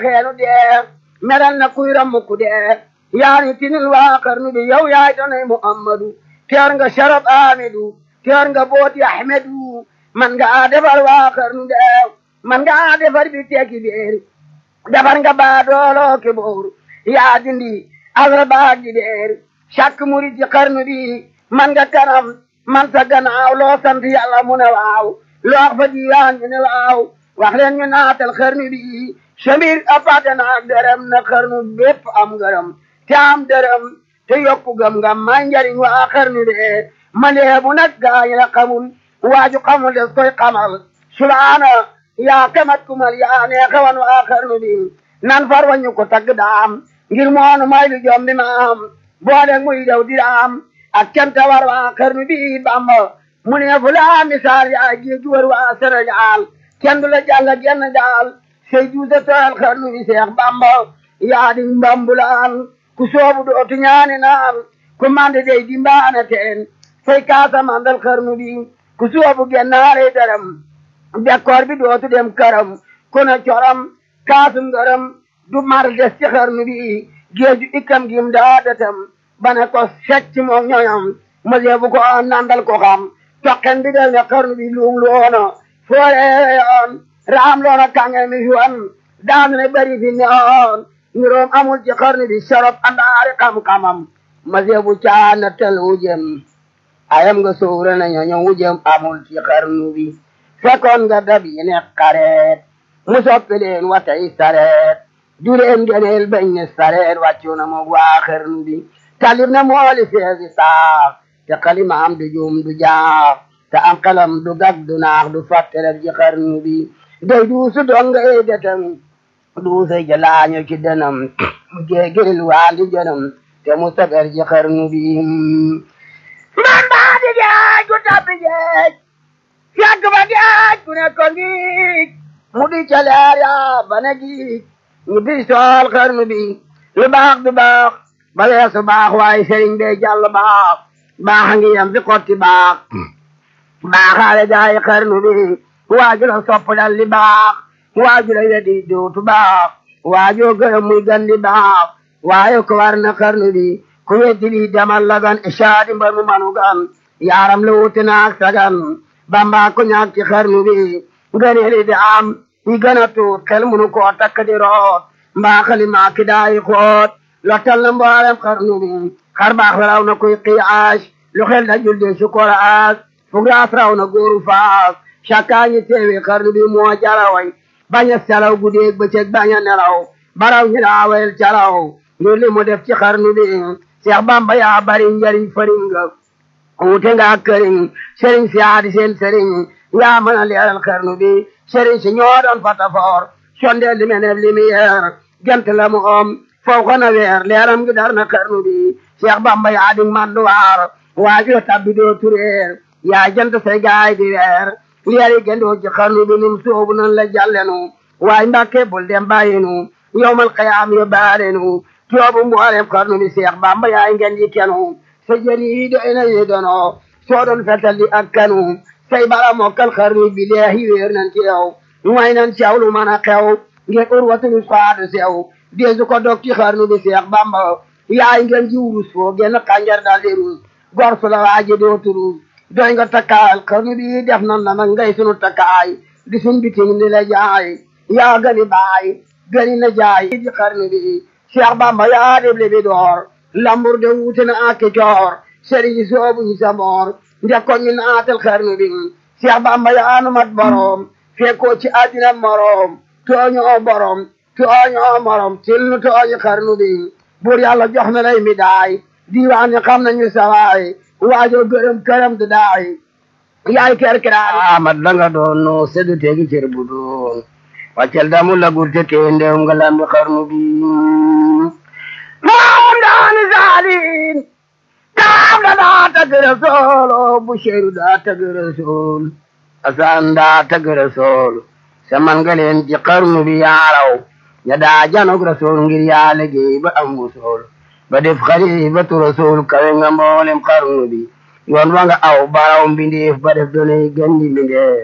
xeenu dee meral na kuy rammu ku dee yaani tinil waa xarnu bi yow yaay donay muhammadu teer nga sharab amidu teer nga booti ahmedu man nga defar waa xarnu dee man nga defar bi tekki beer defar nga baadoolo ke boor yaa dindi asra baag di beer càkk murid ci xarnu bi man nga kanam man sa gannaaw loo sant yàlla mu ne waaw loo wax fa diiwaan ñu ne waaw wax leen ñu naatal xarnu bi samir apate naak dërëm na xarnu bépp am ngërëm te am dërëm te yokku gëm ngam may njariñ waa xarnu bi man de bu nag gaañ la xamul waaju xamul des koy xamal subhaana yaa kamat kumal yaa neexawan waa xarnu bi nan far wañu ko tagg daam ngir moonu may lu jom bi maam boole muy daw diraam ak canta war waa xarnu bi bamba mu ne fu laa misaal yaa géej war waa Sénégal kenn du la jàll genn daal sey juuse tooyal xarnu bi seex bamba yaa di mbambulaan ku soobu dootu ñaani naan ku mande dey di mbaana teen fay kaasa mandal xarnu bi ku soobu gennaare daram bekkoor bi dootu dem këram ku ne coram kaasum ngërëm du mar des ci xarnu bi géeju ikkam gim daa datam bane ko secc moom ñoñam mësee bu ko nandal ko xam toqen bi del ne xarnu bi luum loona foore yoon raam loona kange mi fi daanu ne bari fi neoon niroom amul ci xarnu bi sorob andaari xam-xamam mësee bu caana tel wujem ayam nga sowra na ñoño wujem amul ci xarnu bi fekkoon nga dab yi ne xareet mu soppi leen watay sareet du leen geneel bañ ne sareet wàccu na moog waa xarnu bi talib na mooli feesi saax te xalimaam du juum du jaax te am xelam du gag du naax du fàttelef ji xarnu bi day duusu donga ey detam duusa jalaaño ci denam mu géegiril waandi jënam te mu sagar ji xarnu bi man baa di geej gu tabbi geej fekk ba geej ku ne ko ngiij mu di ca leer yaa ba ne giij ñu di sool xarnu bi lu baax du baax ba weesu baax waaye sëriñ bee jàll baax baax a ngi yem fi xotti baax baaxaale gaay xarnu bi waaju la sopp dal li baax waaju la wedi dootu baax waajoo gërëm muy gan di baax waaye ko war na xarnu bi ku weddi li demal la gan isaadi mbar mu manu gan yaaram la wuute naak sagan bamba ko ñaak ci xarnu bi ngëneeli di am yi gën a tuut xel munu koo takk di root mbaaxali maaki daayi xoot lottal na mboolem xarnu bi xar baax raw na kuy qiyaas lu xel da julde sukoraas fugraas raw na góoru faas cakkaañi teewi xarnu bi moo jaraway bañ a salaw guddeeg bëccëg bañ a nelaw baraw ñi daawel calaw ngir li mu def ci xarnu bi Seex Bamba yaa bari njariñ fariñ nga wuute nga ak këriñ sëriñ si aadi seen sëriñ yaa mën a leeral xarnu bi sëriñ si ñoo doon fatafoor sondeel li meneb lumière gent la mu om foo ko na weer leeram gi dar na xarnu bi Seex Bamba yaa di manduwaar waajoo tabbi doo tureer yaa jant say gaay di weer leeri gendoo ci xarnu bi num soobu nan la jàllenu waay mbàkke bul dem bàyyinu yowmal qiyaam yo baalenu toobu mboolem xarnu bi Seex Bamba yaay ngeen ji kenu sa jëri yi doy na yi dono soo doon fetal di ak kanu say bala mokkal xarnu bi leehi wéer nan ci yow way nan ci yow lu mën a xew ngir urwatul faadu sew deesu ko dog ci xarnu bi Seex Bamba yaay ngeen ji wurus foo genn xànjar dal di rus gor su la waaji dootu rus doy nga takkaayal xarnu bi def nan la nag ngay sunu takkaay di sun biting ni la jaay yaa gani baay gani na jaay ji xarnu bi Seex Bamba yaa deble bi door lambur de wuute na ak coor sëriñ soobu ñu sa moor njëkkoon ñu naatal xarnu bi Seex Bamba yaa nu mat boroom fekkoo ci àddina moroom tooñoo borom tooñoo morom til nu tooñi xarnu bi buur yàlla jox na lay mi daay diiwaan ñi xam nañu sawaay waajoo gërëm këram du daay yaay kerkiraar amat la nga doon no sedu tegi cër bu doon waccel damu la gurte kee ndew nga lambi xarnu bi moom daani saalin kaam da daa tagg rasool o busheeru daa tagg rasool asan daa tagg rasool saman nga leen ci xarnu bi yaaraw ña daa janog rasool ngir yaa liggéey ba am wusool ba def xalifatu rasool kawe nga mboolem xarnu bi yoon wa nga aw baraw mbindeef ba def doonay gandi mbindeef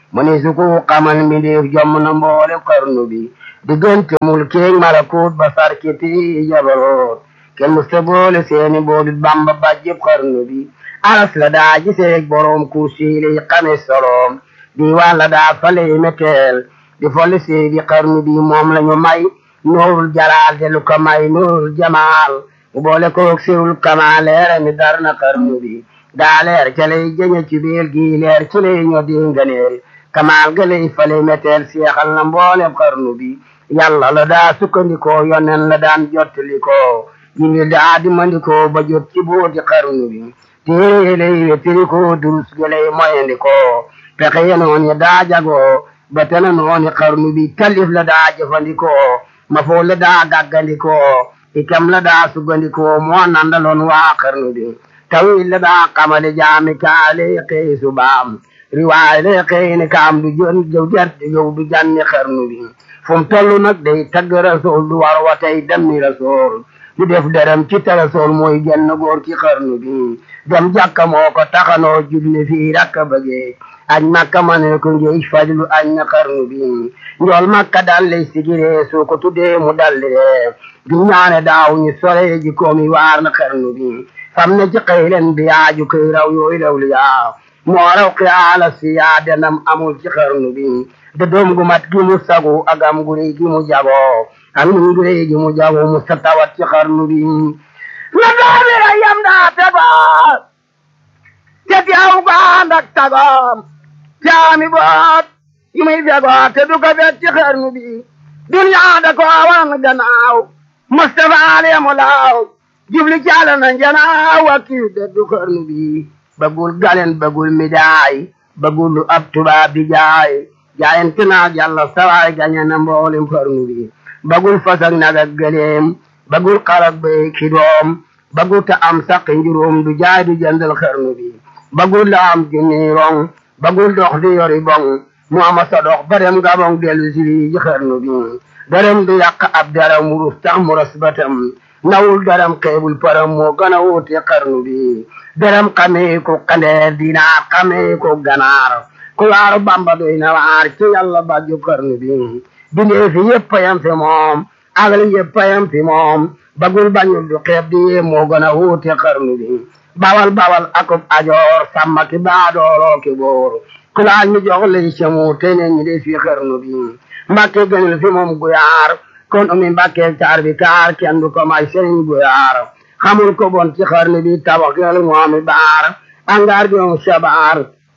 mu ni su ko xamal mbindeef jomm na mboole xarnu bi diggante mul keeg malakut ba sarkiti jabaroot kenn musta boole seeni boolit bamba bàjjëb xarnu bi aras la daa giseeg boroom kursi lay xame soloom diiwaan la daa fale meteel di folli seedi xarnu bi moom lañu may nuurul jalaal te lu ko may nuurul jamaal mu boole koog sirul kamaal leere mi dar na xarnu bi daa leer ca lay jëñe ci biir gi leer ci lay ñoo di nganeel kamaal ga lay fale meteel seexal na mboolem xarnu bi yàlla la daa sukkandikoo yonen la daan jottalikoo jibril daa dimandikoo ba jot ci booti xarnu bi téere lay wettirikoo durus ga lay moyandikoo pexe ye noon daa jagoo ba tena nooni xarnu bi talif la daa jëfandikoo ma foo la daa gàggandikoo ikam la daa sugandikoo moo nandaloon waa xarnu bi tawil la daa xamale jaami kaale xëy subaam riwaay le xëy ni kaam du jon jëw jar yow du janni xarnu bi fu mu toll nag day tagg rasool du war wa tey demmi rasool du def dërëm ci ta rasool mooy genn góor ci xarnu bi dem jàkka moo ko taxanoo julli fii rakka bëggee añ makka ma ne ko ngeej fajlu añ na xarnu bi njool makka dal lay sigiree soo ko tuddee mu dallee du ñaane daaw ñu sore ji koomi waar na xarnu bi fam ne ci xëy leen bi yaaju koy raw yooyu raw li yaa moo raw xiyaala si yaa denam amul ci xarnu bi de doom gu mat gi mu sagu ak am gu rëy gi mu jagoo ak mu gu rëy gi mu jagoo mu sa tawat ci xarnu bi na doomi ra yam daa tegoo te teew ko ànd ak tagoom caami boot yu muy fegoo te du ko fekk ci xarnu bi duniyaa da ko wan gannaaw Mustafa alemu laaw jubli caala na njanaaw ak kii de du xarnu bi bagul galen bagul midaay bagul lu ab tubaab bi jaay jaayante naa yàlla sawaay gañe na mboolem xarnu bi bagul fas ak nag ak gëleem bagul xarak bay ki doom bagul ta am saqi njuróom du jaay du jëndal xarnu bi bagul la am junni rong bagul dox di yori bong mu ama sa dox ba dem gabong dellu si ji xarnu bi darem du yàq ab daram wurus tax mu ras batam nawul daram xeebul param moo gën a wuute xarnu bi daram xamee ko xandeer dinaar xamee ko ganaar ku waaru bamba doy na waar ci yàlla bàjju xarnu bi bindee fi yëpp yam fi moom agli yëpp yam fi moom bagul bañul du xeeb di yee moo gën a wuute xarnu bi bawal bawal akub ajoor sàmma ki baadooloo ki boor ku laaj mi jox lay semu te ne ñi de fi xarnu bi mbàkke gënul fi moom guyaar kon umi mbàkke taar bi kaar kenn du ko may sëriñ guyaar xamul ko bon ci xarnu bi tabax gël moomi baar angaar gënum sabaar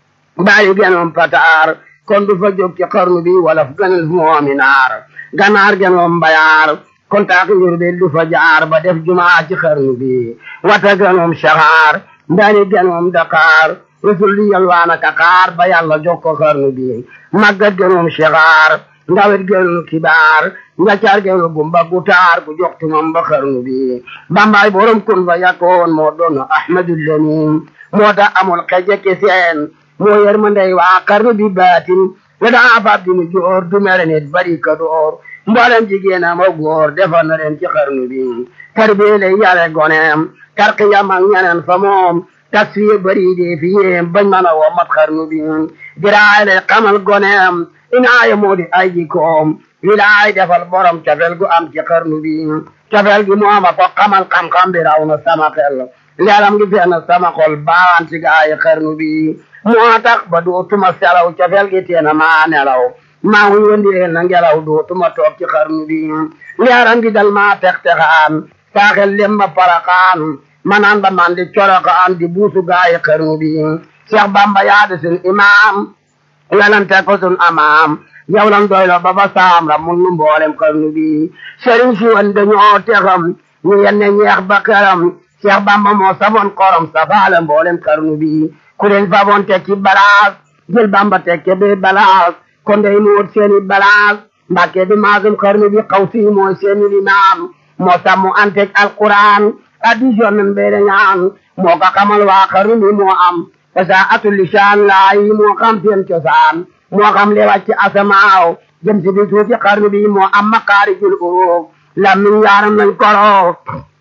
bàyyi gënum pataar kon du fa jóg ci xarnu bi wala fu gënul fi moomi naar ganaar gënum mbayaar kon taak njur bi du fa jaar ba def jumaa ci xarnu bi wata gënum saxaar ndani gënum dakaar rusul di yalwaana kakaar ba yàlla jox ko xarnu bi màggat gënum saxaar ndawet gënul kibaar njaccaar gënul gumba gutaar ku jox tumam ba xarnu bi bambaay borom kun fa yakkoon moo doon ahmadul lamin moo tax amul xeje ki seen moo yer ma ndey waa xarnu bi baatin we daa fab di mu joor du mere nit bari ka door mboolem jigéen am ak góor defar na leen ci xarnu bi tarbiye lay yare goneem tarqiyam ak ñeneen fa moom tasfiye bari de fi yéem bañ mën a womat xarnu bi diraay lay xamal goneem inaaye moo di ay jikoom wilaay defal borom cofel gu am ci xarnu bi cofel gi mooma ko xamal xam-xam bi raw na sama xel leeram gi fenn sama xol baawaan ci gaayi xarnu bi moo tax ba dootuma selaw cofel gi teena maa nelaw maa ngi wëndeel na ngelaw dootuma toog ci xarnu bi leeram gi dal maa tex-texaan saaxel lem ba paraxaan manaan ba man di coroxaan di buusu gaayi xarnu bi Cheikh Bamba yaade sun imaam yalante ko sun amaam yow lan doylo ba ba saam ra mun nu mboolem xarnu bi sëriñ si wan dañoo texam ñu yenne ñeex ba këram Cheikh Bamba moo safoon xorom safaale mboolem xarnu bi ku leen faboon tekki balaas jël Bamba tekke be balaas kon day nuut seeni balaas mbàkke di maasum xarnu bi xaw si mooy seeni limaam moo sàmmu antek alquran addition nan beede ñaan moo ko xamal waa xarnu bi moo am fasa atul lisaan laay moo xam seen cosaan moo xam li wàcc asamaaw jëm si bi tuuti xarnu bi moo am makaarijul uruuf lammiñ yaaram nañ koro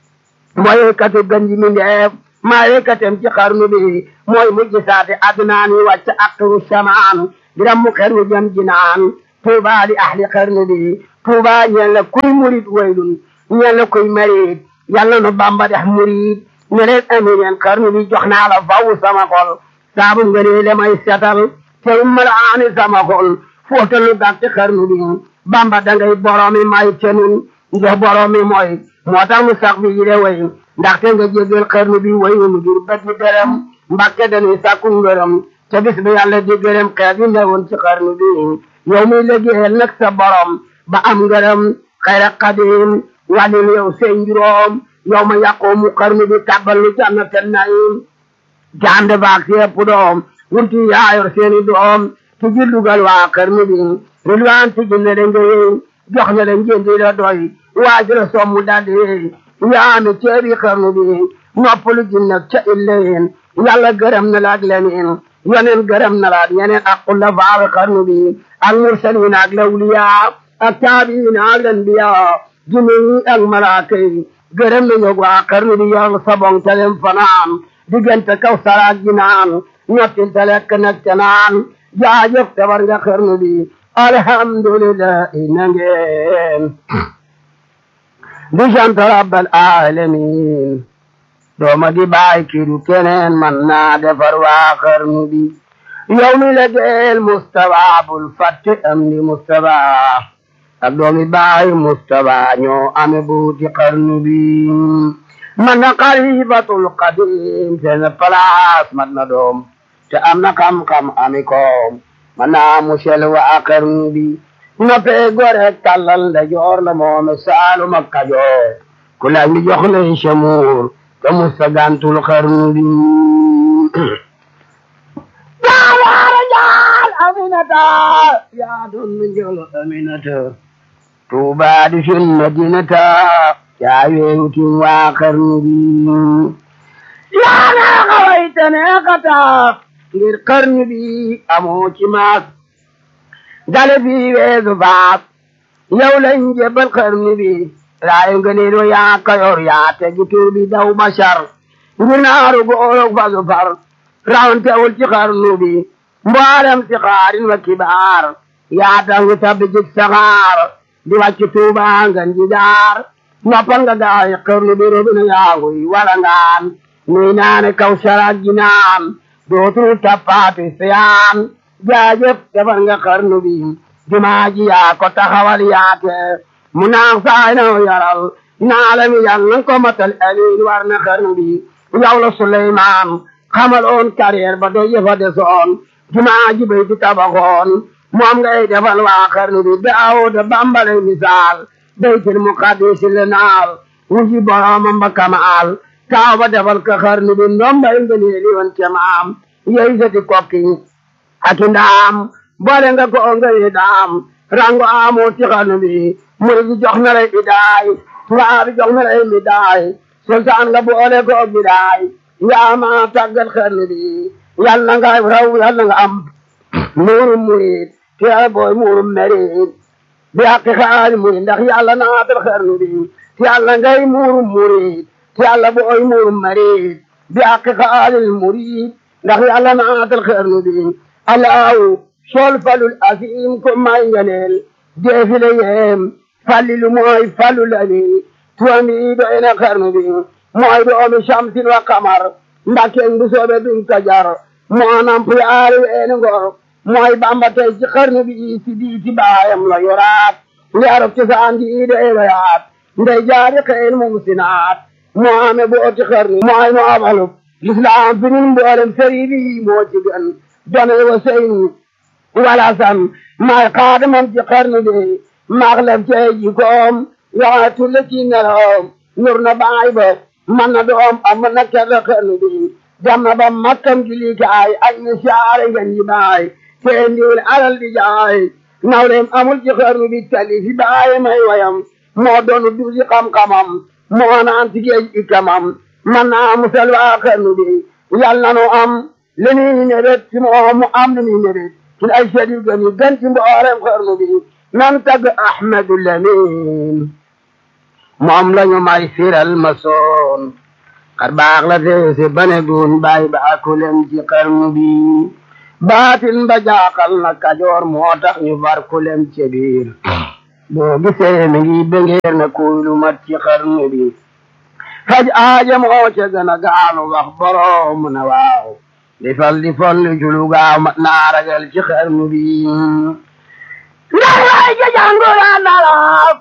mooy yëkkati gën ji mindeef maa yëkkatem ci xarnu bi mooy mujj saati adnaan yi wàcc aktaru samaan di rammu xarnu jam jinaan tuuba li ahli xarnu bi tuuba ñeel na kuy murit waylun ñeel na kuy marit yàlla nu bamba dex murit ne leen amineen xarnu bi jox naa la faw sama xol saabu nga nee le may setal te malaani sama xol fóotalu gàtti xarnu bi bamba dangay boromi may tenun ndax boromi mooy moo tax mu sax bi yile way ndaxte nga jégal xarnu bi way mu ngir bët bi dërëm mbàkke dañuy sàkku ngërëm te bis bi yàlla di gërëm xeet yi newoon ci xarnu bi yow muy liggéeyal nag sa borom ba am ngërëm xayra xadim wàllin yow seen juróom yow ma yàqoo mu xarnu bi tàbbal lu jannata naim jande baak si ëpp doom wurti yaayor seeni doom ti ji dugal waa xarnu bi rilwaan ti ji ne nga yey jox na la njëndi la doy waaju la sommu daldi yey yaami ceebi xarnu bi noppalu ji nag ca illeen yàlla gërëm na la ak leneen yeneen gërëm na la ak ñeneen ak kulla faawe xarnu bi ak mursalin ak lawliya ak taabiin ak lanbiya jinne yi ak malaaka yi gërëm na ñog waa xarnu bi yor sabong telem fanaan diggante kaw saraak ji naan ñottil te lekk nag ca naan jaajëf tabar nga xarnu bi alhamdulillahi na ngeen di sant rabbal alamin dooma di baay kiru keneen man naa defar waa xarnu bi yow mi la geel Mustafa bul fàtte am di Mustafa ak doomi baay Mustafa ñoo ame buuti xarnu bi man na xalifatul qadim seen place mat na doom te am na xam-xam ami koom man naa musel waa xarnu bi noppee gore tàllal da joor la moome saalum ak kajoor ku laaj mi jox lay samuur te musta gantul xarnu bi jaawaara jaal aminata yaa doon njël aminata tuuba di sun madinata yaa weewutin waa xarnu bi yaa naa xawayta neexata ngir xarnu bi amoo ci maas dale bi weesu faas yow lañ jebal xarnu bi raayu ngëneelu yaa kayor yaa tegi tur bi daw bashar ngir naaru góorog fasu far rawantewul ci xarnu bi mboolem si xaarin wa kibaar yaa tangi tabbi jik saxaar di wàcc tuuba ngan ji jaar noppal nga gaay xarnu bi robina yaaguy wala ngaan nuy naane kaw saraag ji naan dootul tappaati siyaan jaajëf defar nga xarnu bi jumaa ji yaa ko taxawal yaate mu naax saay na yaral naalami yal nan ko matal amiin war na xarnu bi yow la Suleymaan xamal oon carrière ba do yëfa desoon jumaa ji bay di tabaxoon moom ngay defal waa xarnu bi Daawuda bambale misaal baytul muqaddis le naal wuji boromam ba kamaal taaw ba defal ka xarnu bi ndombay ngëneeli woon ca maam yey sati kokki ak ndaam boole nga ko ngay daam rango amoo ci xarnu bi murid bi jox na lay idaay tubaab bi jox na lay midaay sultaan nga boole ko bidaay yaa ma tàggal xarnu bi yàlla nga raw yàlla nga am muurum murid te booy muurum merid bi àqi xaali murid ndax yàlla naatal xarnu bi te yàlla ngay muurum murid te yàlla booy muurum merid bi àqi xaalil murid ndax yàlla naatal xarnu bi alaaw sol falul asim ko may ngeneel deefile yeem fallilu mooy falul ali tuwami doy na xarnu bi mooy doomi shamsin wa kamar mbakken bu soobe duñ ko jar moo namp yaari weeni ngor mooy bamba tey ci xarnu bi si bii ci baayam la yoraat leerok ci saan di ide eloyaat ndey jaari xeen mum sinaat moo ame booti xarnu mooy mo abalub lislaam fi nun mboolem sëri bi moo ci gën done wa sëyn wala san may xaadamam ci xarnu bi maxlef cey jikoom yaa tulle ci neloom nur na baay ba man na doom am na kerte xarnu bi dem na ba makkam julikaay ay ni saare ngeen yi baay te ndiwul alal di jaay nawleem amul ci xarnu bi tali fi baay may wayam moo doonu duusi xam-xamam moo naan ci géej ikamam man naa musal waa xarnu bi yàlla na nu am li nuy nebet ci moom mu am li nuy nebet ci ay sedi gën yi gën ci mboolem xarnu bi nan tagg Ahmadu Lamin moom lañu may firal ma soon xar baax la feese bane gun bàyyi ba akulem ci xarnu bi baatin ba jaaxal na kajoor moo tax ñu far ku lem ci biir boo gisee mi ngi bëngeer na kuy lu mat ci xarnu bi faj aaja moo ca gën a gaalu wax boroom na waaw di fal di fal li julu gaaw mat naa ragal ci xarnu bi ndax lay ja jàngura nalaab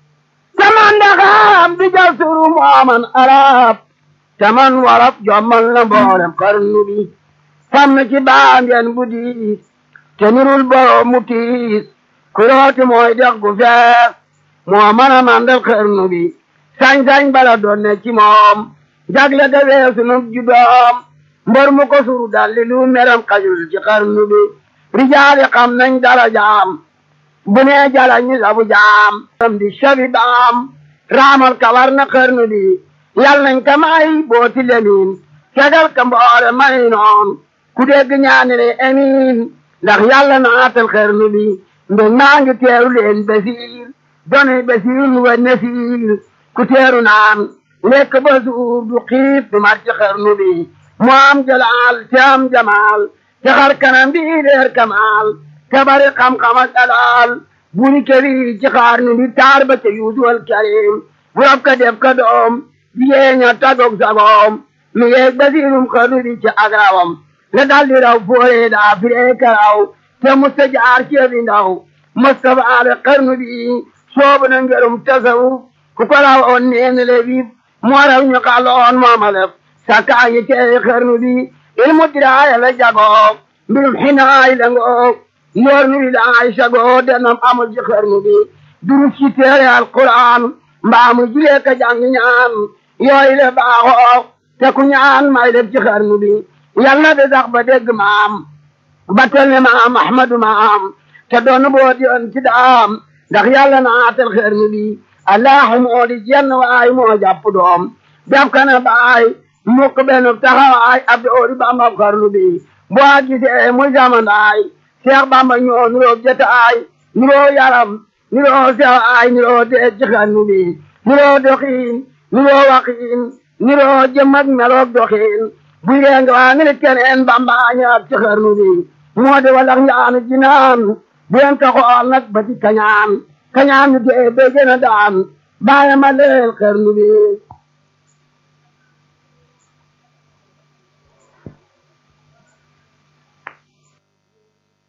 taman ndaxaam di jal suru mooman arab taman warab jommal na mboolem xarnu bi sàmm ci baangeen bu diis te nirul boroom mu tiis kurooti mooy dex gu fees moo mën a mandal xarnu bi sañ-sañ bala doon ne ci moom jagle ga weesu nu judoom mbër mu ko suru dalli lu meram xajul ci xarnu bi rijaali xam nañ dara jaam bu nee jala ñu sabu jaam am di sabi baam raamal kawar na xarnu bi yal nañ ka may booti lemin fegal ka mboore may noon ku dégg ñaani ne amiin ndax yàlla naatal xarnu bi mbég maa ngi teeru leen basiir doni basiir wa nasiir ku teeru naan lekk ba suur du xiif du mat ci xarnu bi mu am jalaal te am jamaal te xar kanam bi leer kamaal te bari xam-xam ak dalaal buri këri ci xarnu bi taar ba te yuusuwal karim bu rab ka def ka doom jigéen ña tagog sagoom mi yeeg basiirum xarnu bi ci agrawam la daldi raw foore daa firee karaw te musta jaar ceebi ndaw mustafa ale xarnu bi soobu na ngerum tasawuf ku ko raw on neen le bib moo raw ñu xaloon moomalef sakkaa yi tey xarnu bi ilmu diraaya la jagoo mbirum xinaay la ngoo yoor nu wilaay sagoo denam amul ci xarnu bi durus ci teere alquran mbaamu jilee ka jàng ñaan yooyu le baaxoo te ku ñaan may lef ci xarnu bi yal na de sax ba dégg maam ba tel ne maam ahmadu maam te doon boot yoon ci daam ndax yàlla naatal xarnu bi allahu moo di jenn waay moo jàpp doom def kana baay mukk benn taxawaay ab doori bamba xarnu bi boo gisee muy jamandaay seex bamba ñoo nuroo jataay nuroo yaram nuroo sewaay nuroo dee ci xarnu bi nuroo doxiin nuroo waxiin nuroo jëm ak meloog doxiin buy dee nga waa ngi keneen bamba ñaar ci xarnu bi moo di walax njaanu jinaan bu leen ko xool nag ba ci kañaan kañaan ñu dee ba gën a daan bàyyi ma leel xarnu bi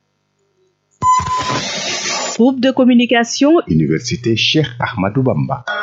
Groupe de communication Université Cheikh Ahmadou Bamba